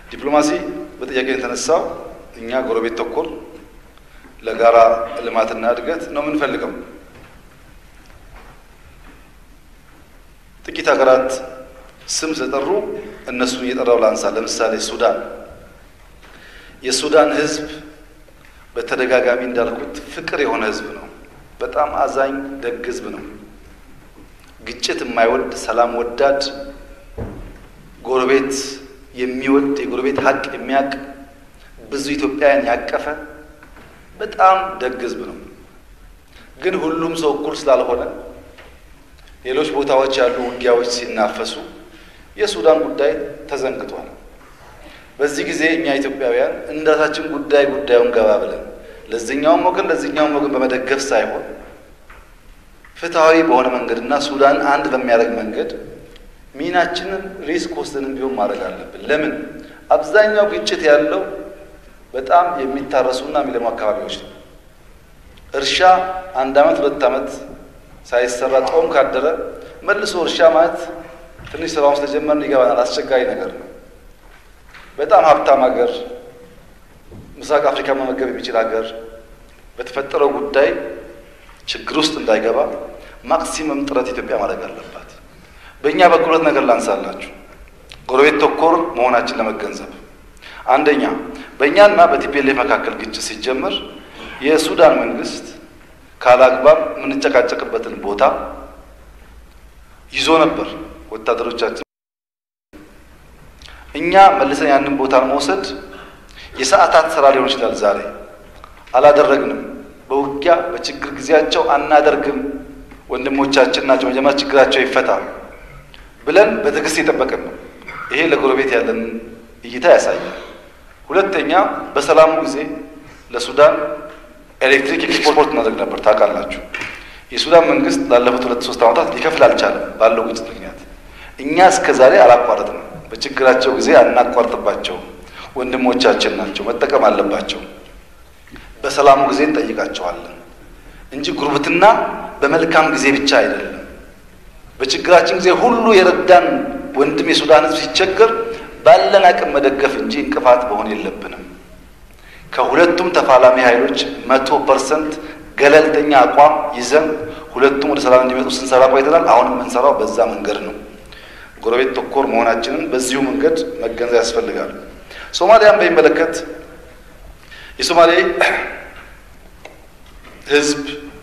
ዲፕሎማሲ በጥያቄ የተነሳው እኛ ጎረቤት ተኮር ለጋራ ልማትና እድገት ነው የምንፈልገው። ጥቂት ሀገራት ስም ስለጠሩ እነሱን እየጠራው ላንሳ። ለምሳሌ ሱዳን። የሱዳን ሕዝብ በተደጋጋሚ እንዳልኩት ፍቅር የሆነ ሕዝብ ነው። በጣም አዛኝ ደግ ሕዝብ ነው። ግጭት የማይወድ ሰላም ወዳድ፣ ጎረቤት የሚወድ የጎረቤት ሀቅ የሚያውቅ ብዙ ኢትዮጵያውያን ያቀፈ በጣም ደግ ሕዝብ ነው። ግን ሁሉም ሰው እኩል ስላልሆነ ሌሎች ቦታዎች ያሉ ውጊያዎች ሲናፈሱ የሱዳን ጉዳይ ተዘንግቷል። በዚህ ጊዜ እኛ ኢትዮጵያውያን እንደራሳችን ጉዳይ ጉዳዩን ገባ ብለን ለዚህኛውም ወገን ለዚህኛውም ወገን በመደገፍ ሳይሆን ፍትሐዊ በሆነ መንገድና ሱዳን አንድ በሚያደርግ መንገድ ሚናችንን ሪስክ ወስደንም ቢሆን ማድረግ አለብን። ለምን አብዛኛው ግጭት ያለው በጣም የሚታረሱና የሚለሙ አካባቢዎች ነው። እርሻ አንድ ዓመት ሁለት ዓመት ሳይሰራ ጦም ካደረ መልሶ እርሻ ማለት ትንሽ ስራውን ስለጀመርን ይገባናል፣ አስቸጋሪ ነገር ነው። በጣም ሀብታም ሀገር፣ ምስራቅ አፍሪካ መመገብ የሚችል ሀገር በተፈጠረው ጉዳይ ችግር ውስጥ እንዳይገባ ማክሲመም ጥረት ኢትዮጵያ ማድረግ አለባት። በእኛ በኩል ሁለት ነገር ላንሳላችሁ፣ ጎረቤት ተኮር መሆናችን ለመገንዘብ አንደኛ፣ በእኛና በቲፒኤልኤፍ መካከል ግጭት ሲጀመር የሱዳን መንግስት ካላግባብ የምንጨቃጨቅበትን ቦታ ይዞ ነበር ወታደሮቻችን። እኛ መልሰን ያንን ቦታ መውሰድ የሰዓታት ስራ ሊሆን ይችላል። ዛሬ አላደረግንም። በውጊያ በችግር ጊዜያቸው አናደርግም። ወንድሞቻችን ናቸው፣ መጀመሪያ ችግራቸው ይፈታ ብለን በትዕግስት የጠበቅን ነው። ይሄ ለጎረቤት ያለን እይታ ያሳያል። ሁለተኛ በሰላሙ ጊዜ ለሱዳን ኤሌክትሪክ ኤክስፖርት እናደርግ ነበር። ታውቃላችሁ፣ የሱዳን መንግስት ላለፉት ሁለት ሶስት ዓመታት ሊከፍል አልቻለም ባለው ግጭት ምክንያት። እኛ እስከ ዛሬ አላቋረጥንም። በችግራቸው ጊዜ አናቋርጥባቸው። ወንድሞቻችን ናቸው፣ መጠቀም አለባቸው። በሰላሙ ጊዜ እንጠይቃቸዋለን እንጂ ጉርብትና በመልካም ጊዜ ብቻ አይደለም። በችግራችን ጊዜ ሁሉ የረዳን ወንድም የሱዳን ሕዝብ ሲቸገር ባለን አቅም መደገፍ እንጂ እንቅፋት መሆን የለብንም። ከሁለቱም ተፋላሚ ኃይሎች መቶ ፐርሰንት ገለልተኛ አቋም ይዘን ሁለቱም ወደ ሰላም እንዲመጡ ስንሰራ ቆይተናል። አሁንም የምንሰራው በዛ መንገድ ነው። ጎረቤት ተኮር መሆናችንን በዚሁ መንገድ መገንዘብ ያስፈልጋል። ሶማሊያን በሚመለከት የሶማሌ ህዝብ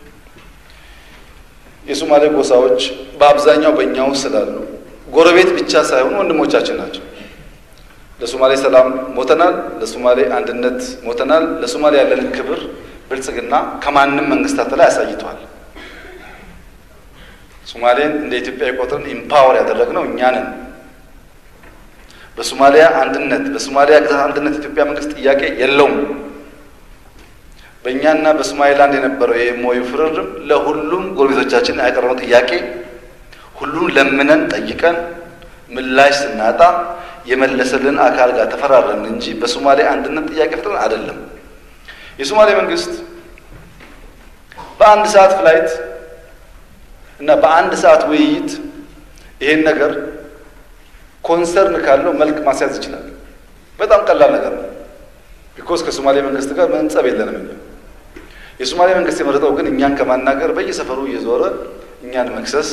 የሶማሌ ጎሳዎች በአብዛኛው በእኛ ውስጥ ስላሉ ጎረቤት ብቻ ሳይሆኑ ወንድሞቻችን ናቸው። ለሶማሌ ሰላም ሞተናል። ለሶማሌ አንድነት ሞተናል። ለሶማሌ ያለንን ክብር ብልጽግና ከማንም መንግስታት ላይ አሳይቷል። ሶማሌን እንደ ኢትዮጵያ ቆጥረን ኢምፓወር ያደረግነው እኛ ነን። በሶማሊያ አንድነት በሶማሊያ ግዛት አንድነት ኢትዮጵያ መንግስት ጥያቄ የለውም። በእኛና በሶማሌላንድ የነበረው የሞዩ ፍርርም ለሁሉም ጎረቤቶቻችን ያቀረበው ጥያቄ ሁሉን ለምነን ጠይቀን ምላሽ ስናጣ የመለሰልን አካል ጋር ተፈራረምን እንጂ በሶማሌ አንድነት ጥያቄ ፍጥረን አይደለም። የሶማሌ መንግስት በአንድ ሰዓት ፍላይት እና በአንድ ሰዓት ውይይት ይሄን ነገር ኮንሰርን ካለው መልክ ማስያዝ ይችላል። በጣም ቀላል ነገር ነው። ቢኮዝ ከሶማሌ መንግስት ጋር ምንም ጸብ የለንም እኛ። የሶማሌ መንግስት የመረጠው ግን እኛን ከማናገር በየሰፈሩ እየዞረ እኛን መክሰስ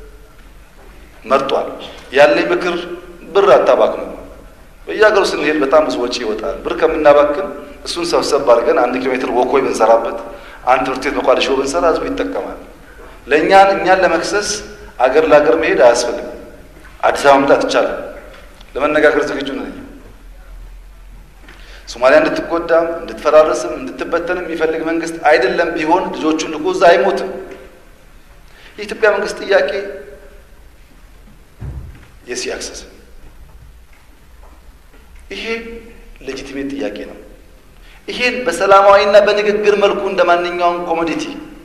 መርጧል። ያለኝ ምክር ብር አታባክኑ። በየሀገሩ ስንሄድ በጣም ብዙ ወጪ ይወጣል። ብር ከምናባክን እሱን ሰብሰብ አድርገን አንድ ኪሎ ሜትር ወኮይ ብንሰራበት፣ አንድ ትምህርት ቤት መቋደሾ ብንሰራ ህዝቡ ይጠቀማል። ለእኛን እኛን ለመክሰስ አገር ለአገር መሄድ አያስፈልግም። አዲስ አበባ መምጣት ይቻላል። ለመነጋገር ዝግጁ ነኝ። ሶማሊያ እንድትጎዳም እንድትፈራረስም እንድትበተንም የሚፈልግ መንግስት አይደለም። ቢሆን ልጆቹን ልኮ እዛ አይሞትም። የኢትዮጵያ መንግስት ጥያቄ የሲ አክሰስ ይሄ ሌጂቲሜት ጥያቄ ነው። ይሄን በሰላማዊና በንግግር መልኩ እንደ ማንኛውም ኮሞዲቲ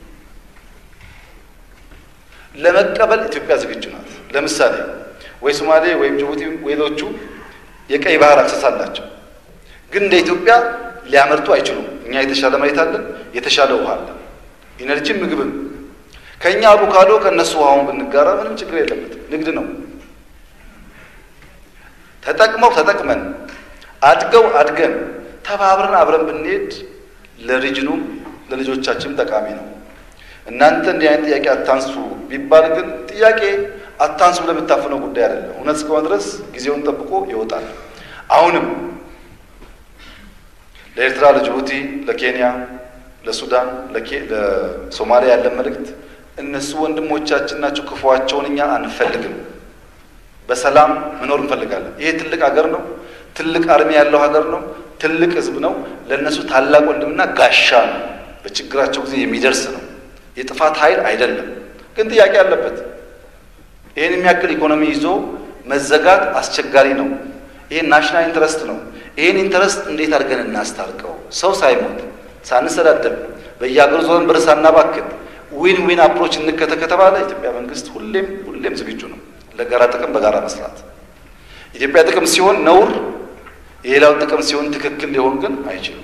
ለመቀበል ኢትዮጵያ ዝግጁ ናት። ለምሳሌ ወይ ሶማሌ ወይም ጅቡቲ ሌሎቹ የቀይ ባህር አክሰስ አላቸው፣ ግን እንደ ኢትዮጵያ ሊያመርቱ አይችሉም። እኛ የተሻለ መሬት አለን፣ የተሻለ ውሃ አለን፣ ኢነርጂም ምግብም። ከእኛ አቮካዶ ከእነሱ ውሃውን ብንጋራ ምንም ችግር የለበትም። ንግድ ነው። ተጠቅመው ተጠቅመን አድገው አድገን ተባብረን አብረን ብንሄድ ለሪጅኑም ለልጆቻችንም ጠቃሚ ነው። እናንተ እንዲህ አይነት ጥያቄ አታንሱ ቢባል ግን ጥያቄ አታንሱ ብለህ የምታፍነው ጉዳይ አይደለም። እውነት እስከሆነ ድረስ ጊዜውን ጠብቆ ይወጣል። አሁንም ለኤርትራ፣ ለጅቡቲ፣ ለኬንያ፣ ለሱዳን፣ ለሶማሊያ ያለን መልእክት እነሱ ወንድሞቻችን ናቸው። ክፉዋቸውን እኛ አንፈልግም። በሰላም መኖር እንፈልጋለን። ይሄ ትልቅ ሀገር ነው። ትልቅ አርሚ ያለው ሀገር ነው። ትልቅ ሕዝብ ነው። ለእነሱ ታላቅ ወንድምና ጋሻ ነው። በችግራቸው ጊዜ የሚደርስ ነው። የጥፋት ኃይል አይደለም። ግን ጥያቄ አለበት። ይህን የሚያክል ኢኮኖሚ ይዞ መዘጋት አስቸጋሪ ነው። ይሄ ናሽናል ኢንተረስት ነው። ይህን ኢንተረስት እንዴት አድርገን እናስታርቀው? ሰው ሳይሞት ሳንሰዳደብ በየሀገሩ ዞን ብር ሳናባክን ዊን ዊን አፕሮች እንከተ ከተባለ ኢትዮጵያ መንግስት ሁሌም ሁሌም ዝግጁ ነው ለጋራ ጥቅም በጋራ መስራት። ኢትዮጵያ ጥቅም ሲሆን ነውር፣ የሌላው ጥቅም ሲሆን ትክክል ሊሆን ግን አይችልም።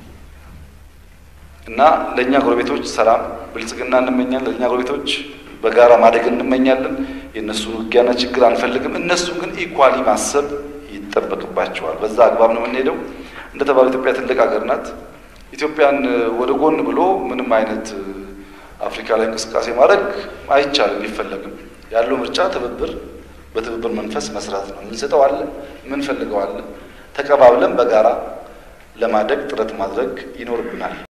እና ለእኛ ጎረቤቶች ሰላም፣ ብልጽግና እንመኛለን። ለእኛ ጎረቤቶች በጋራ ማደግ እንመኛለን። የእነሱን ውጊያና ችግር አንፈልግም። እነሱን ግን ኢኳሊ ማሰብ ይጠበቅባቸዋል። በዛ አግባብ ነው የምንሄደው። እንደተባለ ኢትዮጵያ ትልቅ ሀገር ናት። ኢትዮጵያን ወደ ጎን ብሎ ምንም አይነት አፍሪካ ላይ እንቅስቃሴ ማድረግ አይቻልም፣ ሊፈለግም ያለው ምርጫ ትብብር፣ በትብብር መንፈስ መስራት ነው። የምንሰጠው አለ፣ የምንፈልገው አለ። ተቀባብለን በጋራ ለማደግ ጥረት ማድረግ ይኖርብናል።